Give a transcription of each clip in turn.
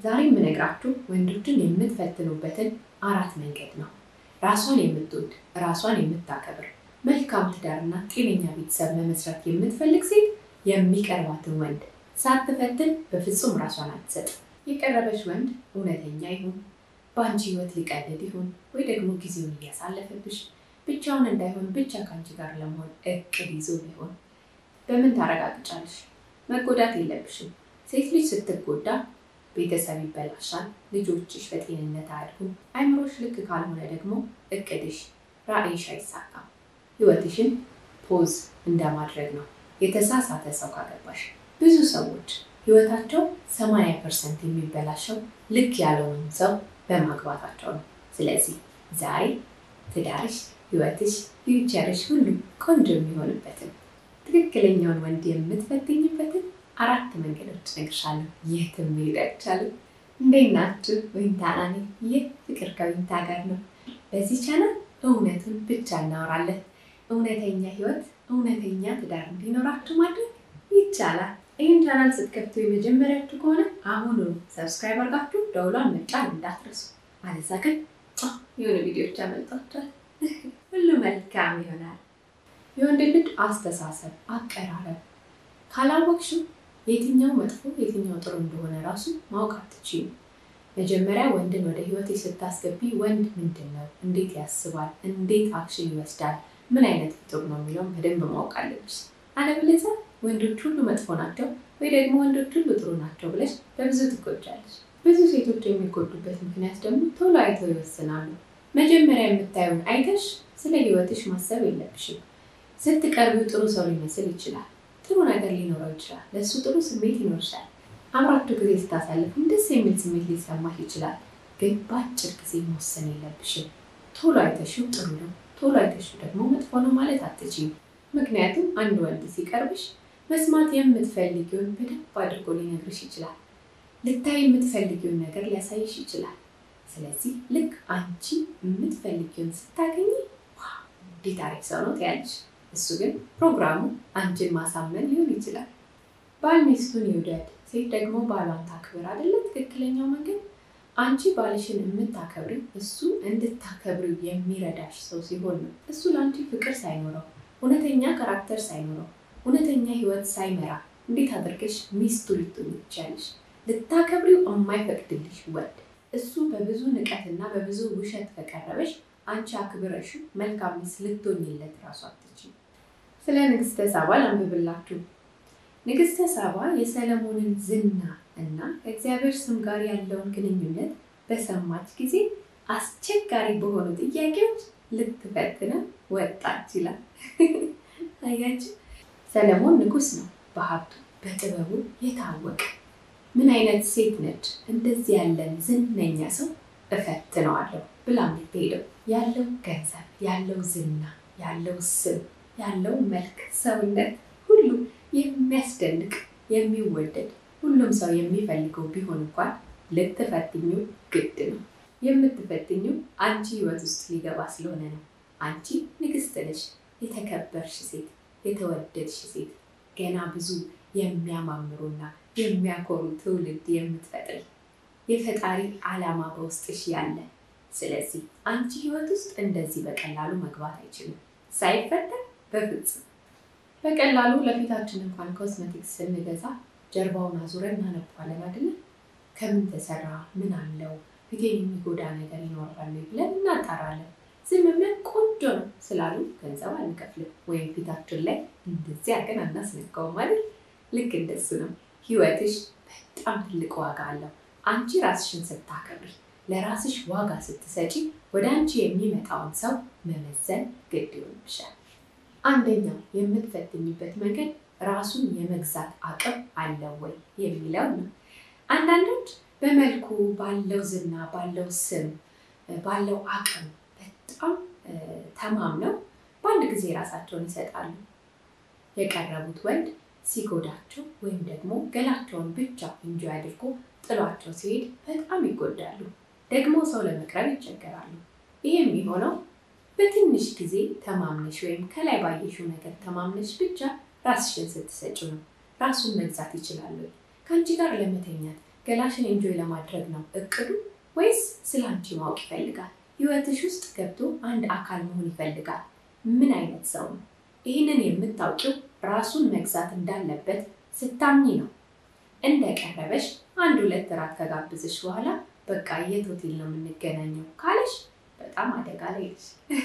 ዛሬ የምነግራችሁ ወንዶችን የምትፈትኑበትን አራት መንገድ ነው። ራሷን የምትወድ ራሷን የምታከብር መልካም ትዳርና ጤነኛ ቤተሰብ መመስረት የምትፈልግ ሴት የሚቀርባትን ወንድ ሳትፈትን በፍጹም ራሷን አትሰጥም። የቀረበሽ ወንድ እውነተኛ ይሁን፣ በአንቺ ህይወት ሊቀልድ ይሁን፣ ወይ ደግሞ ጊዜውን እያሳለፈብሽ ብቻውን እንዳይሆን ብቻ ከአንቺ ጋር ለመሆን እቅድ ይዞ ቢሆን በምን ታረጋግጫለሽ? መጎዳት የለብሽም። ሴት ልጅ ስትጎዳ ቤተሰብ ይበላሻል፣ ልጆችሽ በጤንነት አያድጉም። አይምሮሽ ልክ ካልሆነ ደግሞ እቅድሽ፣ ራዕይሽ አይሳካም። ህይወትሽን ፖዝ እንደማድረግ ነው። የተሳሳተ ሰው ካገባሽ ብዙ ሰዎች ህይወታቸው 80 ፐርሰንት የሚበላሸው ልክ ያልሆነውን ሰው በማግባታቸው ነው። ስለዚህ ዛሬ ትዳርሽ፣ ህይወትሽ፣ ፊውቸርሽ ሁሉ ቆንጆ የሚሆንበትን ትክክለኛውን ወንድ የምትፈትኝበትን አራት መንገዶች እነግርሻለሁ። የትም መሄድ አይቻልም። እንዴት ናችሁ? ዊንታና ነኝ። ይህ ፍቅር ከዊንታ ጋር ነው። በዚህ ቻናል እውነቱን ብቻ እናወራለን። እውነተኛ ህይወት፣ እውነተኛ ትዳር እንዲኖራችሁ ማድረግ ይቻላል። ይህን ቻናል ስትከፍቱ የመጀመሪያችሁ ከሆነ አሁኑ ሰብስክራይብ አድርጋችሁ ደውሏን መጫን እንዳትረሱ። አለዛ ግን የሆነ ቪዲዮዎች ያመልጧቸዋል። ሁሉ መልካም ይሆናል። የወንድ ልጅ አስተሳሰብ፣ አቀራረብ ካላወቅሽው የትኛው መጥፎ የትኛው ጥሩ እንደሆነ ራሱ ማወቅ አትችይም። መጀመሪያ ወንድን ወደ ህይወቴ ስታስገቢ ወንድ ምንድን ነው፣ እንዴት ያስባል፣ እንዴት አክሽን ይወስዳል፣ ምን አይነት ፍጡር ነው የሚለውን በደንብ ማወቅ አለብሽ። አለበለዚያ ወንዶች ሁሉ መጥፎ ናቸው ወይ ደግሞ ወንዶች ሁሉ ጥሩ ናቸው ብለሽ በብዙ ትጎጃለሽ። ብዙ ሴቶች የሚጎዱበት ምክንያት ደግሞ ቶሎ አይተው ይወስናሉ። መጀመሪያ የምታየውን አይተሽ ስለ ህይወትሽ ማሰብ የለብሽም። ስትቀርቢው ጥሩ ሰው ሊመስል ይችላል። ጥሩ ነገር ሊኖረው ይችላል። ለእሱ ጥሩ ስሜት ይኖርሻል። አብራችሁ ጊዜ ስታሳልፉም ደስ የሚል ስሜት ሊሰማሽ ይችላል። ግን በአጭር ጊዜ መወሰን የለብሽም። ቶሎ አይተሽው ጥሩ ነው፣ ቶሎ አይተሽው ደግሞ መጥፎ ነው ማለት አትችይም። ምክንያቱም አንድ ወንድ ሲቀርብሽ መስማት የምትፈልጊውን በደንብ አድርጎ ሊነግርሽ ይችላል። ልታይ የምትፈልጊውን ነገር ሊያሳይሽ ይችላል። ስለዚህ ልክ አንቺ የምትፈልጊውን ስታገኝ እንዴት አሪፍ ሰው ነው ትያለሽ። እሱ ግን ፕሮግራሙ አንቺን ማሳመን ሊሆን ይችላል። ባል ሚስቱን ይውደድ፣ ሴት ደግሞ ባሏን ታክብር አይደለ? ትክክለኛው መንገድ አንቺ ባልሽን የምታከብሪው እሱ እንድታከብሪው የሚረዳሽ ሰው ሲሆን ነው። እሱ ለአንቺ ፍቅር ሳይኖረው እውነተኛ ካራክተር ሳይኖረው እውነተኛ ህይወት ሳይመራ እንዴት አድርገሽ ሚስቱ ልትሆኚ ትችያለሽ? ልታከብሪው የማይፈቅድልሽ ወንድ እሱ በብዙ ንቀትና በብዙ ውሸት ከቀረበሽ አንቺ አክብረሹ መልካም ሚስት ልትሆኚለት ራሱ አትችይም። ስለ ንግስተ ሳባ ላንብብላችሁ። ንግስተ ሳባ የሰለሞንን ዝና እና ከእግዚአብሔር ስም ጋር ያለውን ግንኙነት በሰማች ጊዜ አስቸጋሪ በሆኑ ጥያቄዎች ልትፈትነ ወጣች ይላል። አያችሁ፣ ሰለሞን ንጉስ ነው፣ በሀብቱ በጥበቡ የታወቀ ምን አይነት ሴት ነች እንደዚህ ያለን ዝነኛ ሰው እፈትነዋለሁ ብላ የምትሄደው ያለው ገንዘብ፣ ያለው ዝና፣ ያለው ስም፣ ያለው መልክ፣ ሰውነት ሁሉ የሚያስደንቅ የሚወደድ ሁሉም ሰው የሚፈልገው ቢሆን እንኳን ልትፈትኙ ግድ ነው። የምትፈትኙ አንቺ ህይወት ውስጥ ሊገባ ስለሆነ ነው። አንቺ ንግስት ነሽ፣ የተከበርሽ ሴት፣ የተወደድሽ ሴት፣ ገና ብዙ የሚያማምሩና የሚያኮሩ ትውልድ የምትፈጥሪ የፈጣሪ ዓላማ በውስጥሽ ያለ። ስለዚህ አንቺ ህይወት ውስጥ እንደዚህ በቀላሉ መግባት አይችልም። ሳይፈተን በፍጹም በቀላሉ ለፊታችን እንኳን ኮስሜቲክስ ስንገዛ ጀርባውን አዙረን እናነባለን አይደለም? ከምን ተሰራ፣ ምን አለው፣ ፊቴን የሚጎዳ ነገር ይኖራል ብለን እናጣራለን። ዝም ብለን ቆንጆ ነው ስላሉ ገንዘብ አንከፍልም፣ ወይም ፊታችን ላይ እንደዚህ አድርገን አናስነካውም አይደል? ልክ እንደሱ ነው ህይወትሽ በጣም ትልቅ ዋጋ አለው። አንቺ ራስሽን ስታከብሪ ለራስሽ ዋጋ ስትሰጪ ወደ አንቺ የሚመጣውን ሰው መመዘን ግድ ይሆንብሻል። አንደኛው የምትፈትኝበት መንገድ ራሱን የመግዛት አቅም አለው ወይ የሚለው ነው። አንዳንዶች በመልኩ ባለው ዝና፣ ባለው ስም፣ ባለው አቅም በጣም ተማምነው በአንድ ጊዜ ራሳቸውን ይሰጣሉ። የቀረቡት ወንድ ሲጎዳቸው ወይም ደግሞ ገላቸውን ብቻ እንጂ አድርጎ ጥሏቸው ሲሄድ በጣም ይጎዳሉ። ደግሞ ሰው ለመቅረብ ይቸገራሉ። ይህ የሚሆነው በትንሽ ጊዜ ተማምነሽ ወይም ከላይ ባየሽው ነገር ተማምነሽ ብቻ ራስሽን ስትሰጪው ነው። ራሱን መግዛት ይችላሉ። ከአንቺ ጋር ለመተኛት ገላሽን ኤንጆይ ለማድረግ ነው እቅዱ ወይስ ስለ አንቺ ማወቅ ይፈልጋል? ህይወትሽ ውስጥ ገብቶ አንድ አካል መሆን ይፈልጋል? ምን አይነት ሰው ነው? ይህንን የምታውቂው ራሱን መግዛት እንዳለበት ስታምኚ ነው። እንደቀረበሽ አንድ ሁለት እራት ከጋብዝሽ በኋላ በቃ የት ሆቴል ነው የምንገናኘው ካለሽ በጣም አደጋ ላይ ነሽ።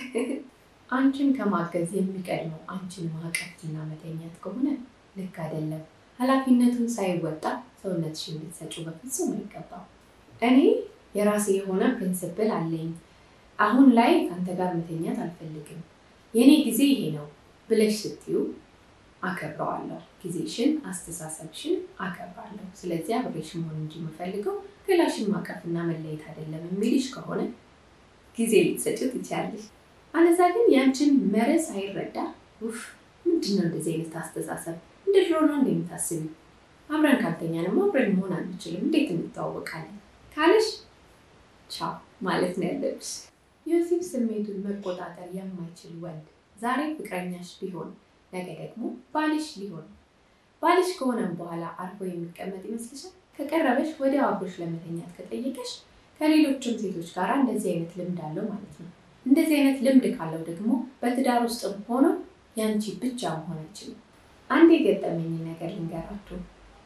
አንቺን ከማገዝ የሚቀድመው አንቺን ማቀፍና መተኛት ከሆነ ልክ አይደለም። ኃላፊነቱን ሳይወጣ ሰውነትሽን ልትሰጪው በፍጹም አይገባም። እኔ የራሴ የሆነ ፕሪንስፕል አለኝ። አሁን ላይ ከአንተ ጋር መተኛት አልፈልግም፣ የእኔ ጊዜ ይሄ ነው ብለሽ ስትዩ አከብረዋለሁ። ጊዜሽን፣ አስተሳሰብሽን አከብራለሁ። ስለዚህ አብሬሽ መሆን እንጂ የምፈልገው ገላሽን ማቀፍና መለየት አይደለም የሚልሽ ከሆነ ጊዜ ልትሰጪው ትችያለሽ። አለዛ ግን ያንቺን መርህ ሳይረዳ ውፍ ምንድን ነው እንደዚህ አይነት አስተሳሰብ እንደ ድሮ ነው እንደምታስቢው አብረን ካልተኛንም አብረን መሆን አንችልም፣ እንዴት እንተዋወቃለን ካለሽ ቻው ማለት ነው ያለብሽ። ዮሴፍ ስሜቱን መቆጣጠር የማይችል ወንድ ዛሬ ፍቅረኛሽ ቢሆን ነገ ደግሞ ባልሽ ሊሆን ባልሽ ከሆነም በኋላ አርፎ የሚቀመጥ ይመስልሻል? ከቀረበሽ ወዲያው አብሮሽ ለመተኛት ከጠየቀሽ ከሌሎችም ሴቶች ጋር እንደዚህ አይነት ልምድ አለው ማለት ነው። እንደዚህ አይነት ልምድ ካለው ደግሞ በትዳር ውስጥም ሆኖ ያንቺ ብቻ መሆን አይችልም። አንድ የገጠመኝ ነገር ልንገራችሁ።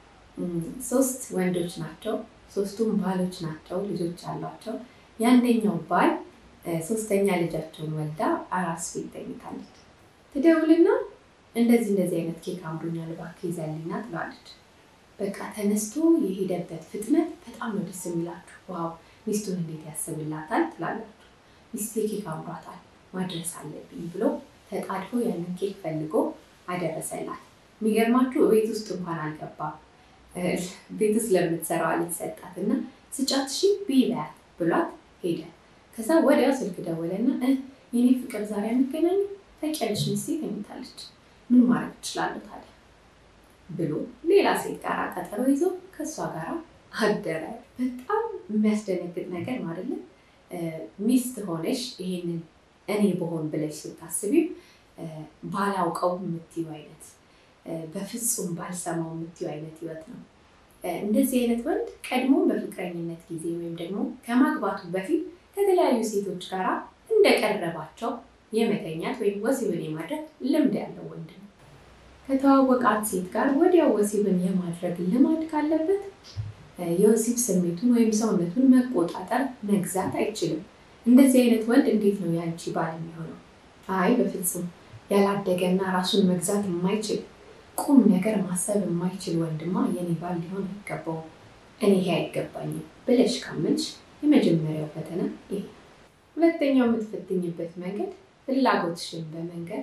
ሶስት ወንዶች ናቸው። ሶስቱም ባሎች ናቸው። ልጆች አሏቸው። የአንደኛው ባል ሶስተኛ ልጃቸውን ወልዳ አራስ ቤት ተኝታለች። ትደውልና እንደዚህ እንደዚህ አይነት ኬክ አምሮኛል እባክህ ይዘህልኝና ትለዋለች። በቃ ተነስቶ የሄደበት ፍጥነት በጣም ነው ደስ የሚላችሁ። ዋው ሚስቱን እንዴት ያስብላታል ትላላችሁ። ሚስቴ ኬክ አምሯታል ማድረስ አለብኝ ብሎ ተጣድፎ ያንን ኬክ ፈልጎ አደረሰላት። የሚገርማችሁ ቤት ውስጥ እንኳን አልገባም። ቤት ውስጥ ለምትሰራዋ ልጅ ሰጣት እና ስጫት ሺ ቢበያት ብሏት ሄደ። ከዛ ወዲያው ስልክ ደወለና የኔ ፍቅር ዛሬ የሚገናኙ ታውቂያለሽ ሚስቴ ተኝታለች፣ ምን ማድረግ እችላለሁ ታዲያ ብሎ ሌላ ሴት ጋር ቀጠሮ ይዞ ከእሷ ጋር አደረ። በጣም የሚያስደነግጥ ነገር ነው አይደለም? ሚስት ሆነሽ ይሄንን እኔ በሆን ብለሽ ስታስቢው ባላውቀው የምትዩ አይነት በፍጹም ባልሰማው የምትዩ አይነት ህይወት ነው። እንደዚህ አይነት ወንድ ቀድሞ በፍቅረኝነት ጊዜ ወይም ደግሞ ከማግባቱ በፊት ከተለያዩ ሴቶች ጋር እንደቀረባቸው የመተኛት ወይም ወሲብን የማድረግ ልምድ ያለው ወንድ ነው። ከተዋወቃት ሴት ጋር ወዲያው ወሲብን የማድረግ ልማድ ካለበት የወሲብ ስሜቱን ወይም ሰውነቱን መቆጣጠር መግዛት አይችልም። እንደዚህ አይነት ወንድ እንዴት ነው የአንቺ ባል የሚሆነው? አይ በፍጹም ያላደገና ራሱን መግዛት የማይችል ቁም ነገር ማሰብ የማይችል ወንድማ የኔ ባል ሊሆን አይገባውም፣ እኔ ይሄ አይገባኝም ብለሽ ካመንሽ የመጀመሪያው ፈተና ይሄ። ሁለተኛው የምትፈትኝበት መንገድ ፍላጎትሽን በመንገድ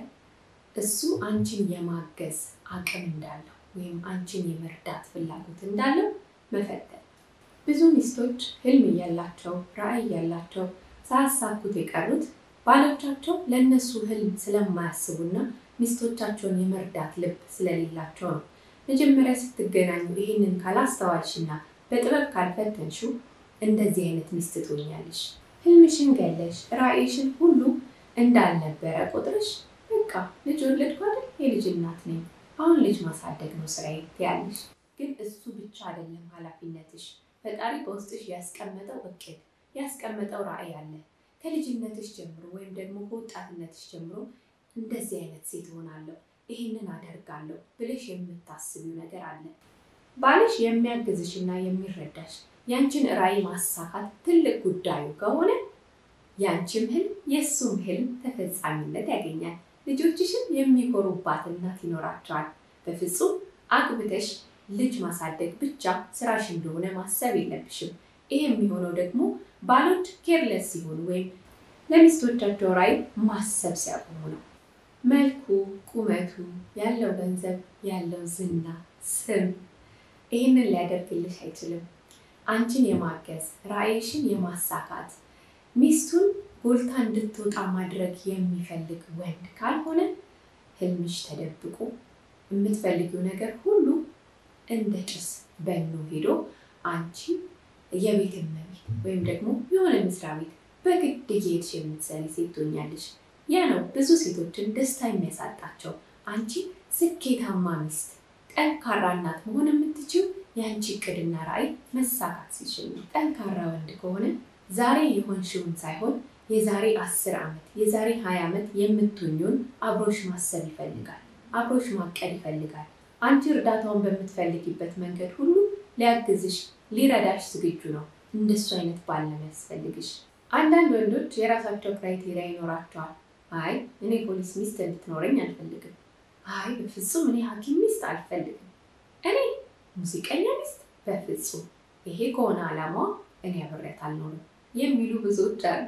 እሱ አንቺን የማገዝ አቅም እንዳለው ወይም አንቺን የመርዳት ፍላጎት እንዳለው መፈተን። ብዙ ሚስቶች ህልም እያላቸው ራዕይ እያላቸው ሳያሳኩት የቀሩት ባሎቻቸው ለእነሱ ህልም ስለማያስቡና ሚስቶቻቸውን የመርዳት ልብ ስለሌላቸው ነው። መጀመሪያ ስትገናኙ ይህንን ካላስተዋልሽና በጥበብ ካልፈተንሽው እንደዚህ አይነት ሚስት ትሆኛለሽ። ህልምሽን ገለሽ ራዕይሽን ሁሉ እንዳልነበረ ቁጥርሽ በቃ ልጅ ወለድኩ አይደል የልጅ እናት ነኝ አሁን ልጅ ማሳደግ ነው ስራዬ ትያለሽ። ግን እሱ ብቻ አይደለም ኃላፊነትሽ። ፈጣሪ በውስጥሽ ያስቀመጠው እቅድ ያስቀመጠው ራዕይ አለ። ከልጅነትሽ ጀምሮ ወይም ደግሞ ከወጣትነትሽ ጀምሮ እንደዚህ አይነት ሴት እሆናለሁ፣ ይህንን አደርጋለሁ ብለሽ የምታስቢው ነገር አለ። ባልሽ የሚያግዝሽ እና የሚረዳሽ ያንቺን ራዕይ ማሳካት ትልቅ ጉዳዩ ከሆነ ያንቺም ህልም የእሱም ህልም ተፈጻሚነት ያገኛል። ልጆችሽም የሚኮሩባት እናት ይኖራቸዋል። በፍጹም አግብተሽ ልጅ ማሳደግ ብቻ ስራሽ እንደሆነ ማሰብ የለብሽም። ይህ የሚሆነው ደግሞ ባሎች ኬርለስ ሲሆኑ ወይም ለሚስቶቻቸው ራዕይ ማሰብ ሲያቆሙ ነው። መልኩ፣ ቁመቱ፣ ያለው ገንዘብ፣ ያለው ዝና፣ ስም ይህንን ሊያደርግልሽ አይችልም። አንቺን የማገዝ ራዕይሽን የማሳካት ሚስቱን ጎልታ እንድትወጣ ማድረግ የሚፈልግ ወንድ ካልሆነ ህልምሽ ተደብቆ የምትፈልጊው ነገር ሁሉ እንደ ጭስ በኖ ሄዶ አንቺ የቤት እመቤት ወይም ደግሞ የሆነ መስሪያ ቤት በግድ እየሄድሽ የምትሰሪ ሴት ትሆኛለሽ። ያ ነው ብዙ ሴቶችን ደስታ የሚያሳጣቸው። አንቺ ስኬታማ ሚስት፣ ጠንካራ እናት መሆን የምትችው የአንቺ እቅድና ራዕይ መሳካት ሲችል ነው። ጠንካራ ወንድ ከሆነ ዛሬ የሆንሽውን ሳይሆን የዛሬ አስር ዓመት የዛሬ ሀያ ዓመት የምትሆኚውን አብሮሽ ማሰብ ይፈልጋል። አብሮሽ ማቀድ ይፈልጋል። አንቺ እርዳታውን በምትፈልጊበት መንገድ ሁሉ ሊያግዝሽ ሊረዳሽ ዝግጁ ነው። እንደሱ አይነት ባል ነው የሚያስፈልግሽ። አንዳንድ ወንዶች የራሳቸው ክራይቴሪያ ይኖራቸዋል። አይ እኔ ፖሊስ ሚስት እንድትኖረኝ አልፈልግም። አይ በፍጹም እኔ ሐኪም ሚስት አልፈልግም። እኔ ሙዚቀኛ ሚስት በፍጹም ይሄ ከሆነ ዓላማዋ እኔ አብሬያት አልኖርም የሚሉ ብዙዎች አሉ።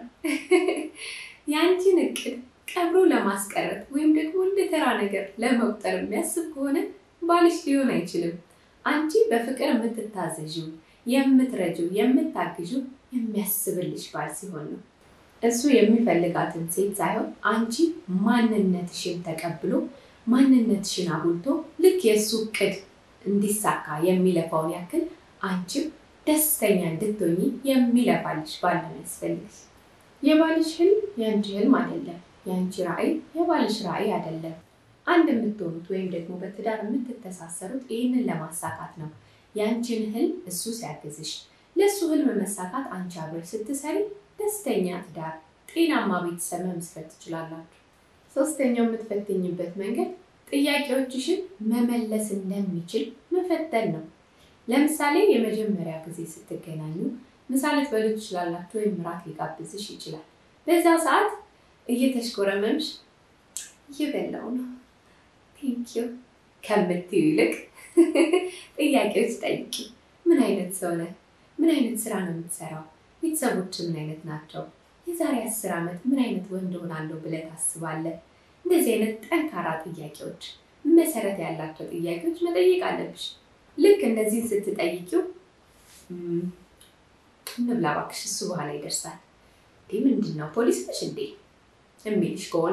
የአንቺን እቅድ ቀብሮ ለማስቀረት ወይም ደግሞ እንደ ተራ ነገር ለመቁጠር የሚያስብ ከሆነ ባልሽ ሊሆን አይችልም። አንቺ በፍቅር የምትታዘዥው፣ የምትረጂው፣ የምታግዥው የሚያስብልሽ ባል ሲሆን ነው። እሱ የሚፈልጋትን ሴት ሳይሆን አንቺ ማንነትሽን ተቀብሎ ማንነትሽን አጉልቶ ልክ የእሱ እቅድ እንዲሳካ የሚለፋውን ያክል አንቺም ደስተኛ እንድትሆኚ የሚለፋልሽ ባል ነው የሚያስፈልግሽ። የባልሽ ህልም የአንቺ ህልም አይደለም። የአንቺ ራዕይ የባልሽ ራዕይ አይደለም። አንድ የምትሆኑት ወይም ደግሞ በትዳር የምትተሳሰሩት ይህንን ለማሳካት ነው። የአንቺን ህልም እሱ ሲያግዝሽ፣ ለእሱ ህልም መሳካት አንቺ አብረሽ ስትሰሪ ደስተኛ ትዳር፣ ጤናማ ቤተሰብ መመስረት ትችላላችሁ። ሶስተኛው የምትፈትኝበት መንገድ ጥያቄዎችሽን መመለስ እንደሚችል መፈተን ነው። ለምሳሌ የመጀመሪያ ጊዜ ስትገናኙ ምሳ ልትበሉ ትችላላችሁ፣ ወይም እራት ሊጋብዝሽ ይችላል። በዛ ሰዓት እየተሽኮረመምሽ እየበላው ነው ቴንኪዩ ከምትዩ ይልቅ ጥያቄዎች ጠይቂ። ምን አይነት ሰው ነህ? ምን አይነት ስራ ነው የምትሰራው? ቤተሰቦች ምን አይነት ናቸው? የዛሬ አስር ዓመት ምን አይነት ወንድ ሆናለሁ ብለህ ታስባለህ? እንደዚህ አይነት ጠንካራ ጥያቄዎች፣ መሰረት ያላቸው ጥያቄዎች መጠየቅ አለብሽ። ልክ እንደዚህ ስትጠይቂው እንብላ እባክሽ እሱ በኋላ ይደርሳል እንዴ ምንድን ነው ፖሊስ ነሽ እንዴ የሚልሽ ከሆነ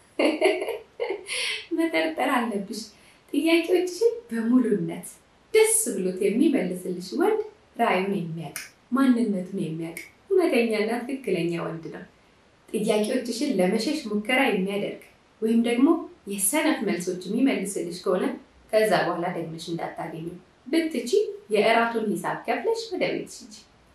መጠርጠር አለብሽ። ጥያቄዎችሽን በሙሉነት ደስ ብሎት የሚመልስልሽ ወንድ ራዕዩን የሚያውቅ ማንነቱን የሚያውቅ እውነተኛና ትክክለኛ ወንድ ነው። ጥያቄዎችሽን ለመሸሽ ሙከራ የሚያደርግ ወይም ደግሞ የሰነፍ መልሶች የሚመልስልሽ ከሆነ ከዛ በኋላ ደግመሽ እንዳታገኙ ብትቺ የእራቱን ሂሳብ ከፍለሽ ወደ ቤትሽ ሂጂ።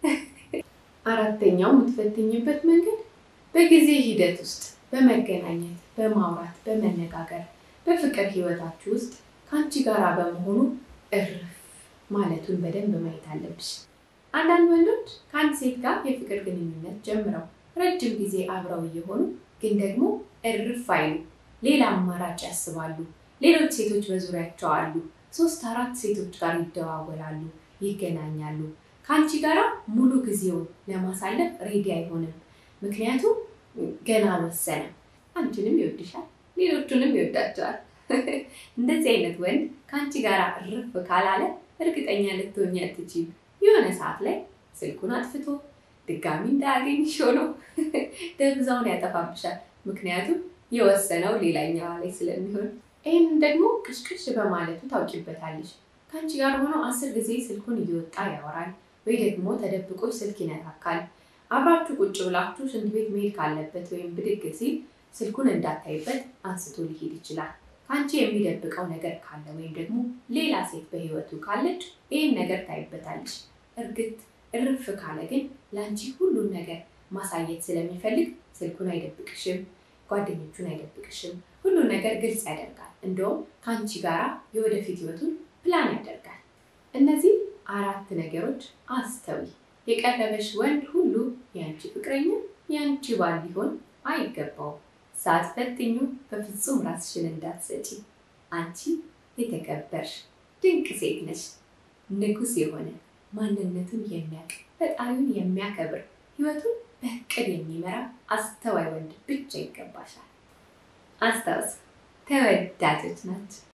አራተኛው የምትፈትኝበት መንገድ በጊዜ ሂደት ውስጥ በመገናኘት በማውራት በመነጋገር በፍቅር ህይወታችሁ ውስጥ ከአንቺ ጋር በመሆኑ እርፍ ማለቱን በደንብ ማየት አለብሽ። አንዳንድ ወንዶች ከአንድ ሴት ጋር የፍቅር ግንኙነት ጀምረው ረጅም ጊዜ አብረው እየሆኑ ግን ደግሞ እርፍ አይሉ፣ ሌላ አማራጭ ያስባሉ። ሌሎች ሴቶች በዙሪያቸው አሉ። ሶስት አራት ሴቶች ጋር ይደዋወላሉ፣ ይገናኛሉ። ከአንቺ ጋራ ሙሉ ጊዜውን ለማሳለፍ ሬዲ አይሆንም። ምክንያቱም ገና አልወሰነም። አንቺንም ይወድሻል፣ ሌሎቹንም ይወዳቸዋል። እንደዚህ አይነት ወንድ ከአንቺ ጋር እርፍ ካላለ እርግጠኛ ልትሆኝ አትችይም። የሆነ ሰዓት ላይ ስልኩን አጥፍቶ ድጋሚ እንዳያገኝሽ ሆኖ ደብዛውን ያጠፋብሻል። ምክንያቱም የወሰነው ሌላኛዋ ላይ ስለሚሆን ይህን ደግሞ ቅሽቅሽ በማለቱ ታውቂበታለሽ። ከአንቺ ጋር ሆኖ አስር ጊዜ ስልኩን እየወጣ ያወራል ወይ ደግሞ ተደብቆች ስልክ ይነካካል። አብራችሁ ቁጭ ብላችሁ ሽንት ቤት መሄድ ካለበት ወይም ብድግ ሲል ስልኩን እንዳታይበት አንስቶ ሊሄድ ይችላል። ከአንቺ የሚደብቀው ነገር ካለ ወይም ደግሞ ሌላ ሴት በህይወቱ ካለች ይህን ነገር ታይበታለሽ። እርግጥ እርፍ ካለ ግን ለአንቺ ሁሉን ነገር ማሳየት ስለሚፈልግ ስልኩን አይደብቅሽም፣ ጓደኞቹን አይደብቅሽም። ሁሉን ነገር ግልጽ ያደርጋል። እንደውም ከአንቺ ጋራ የወደፊት ህይወቱን ፕላን ያደርጋል። እነዚህ አራት ነገሮች አስተዊ። የቀረበሽ ወንድ ሁሉ የአንቺ ፍቅረኛ የአንቺ ባል ሊሆን አይገባውም። ሳትፈትኙ በፍጹም ራስሽን እንዳትሰጪ። አንቺ የተከበርሽ ድንቅ ሴት ነሽ። ንጉሥ የሆነ ማንነቱን የሚያውቅ ፈጣሪውን የሚያከብር ህይወቱን በእቅድ የሚመራ አስተዋይ ወንድ ብቻ ይገባሻል። አስታውስ፣ ተወዳጆች ናቸው።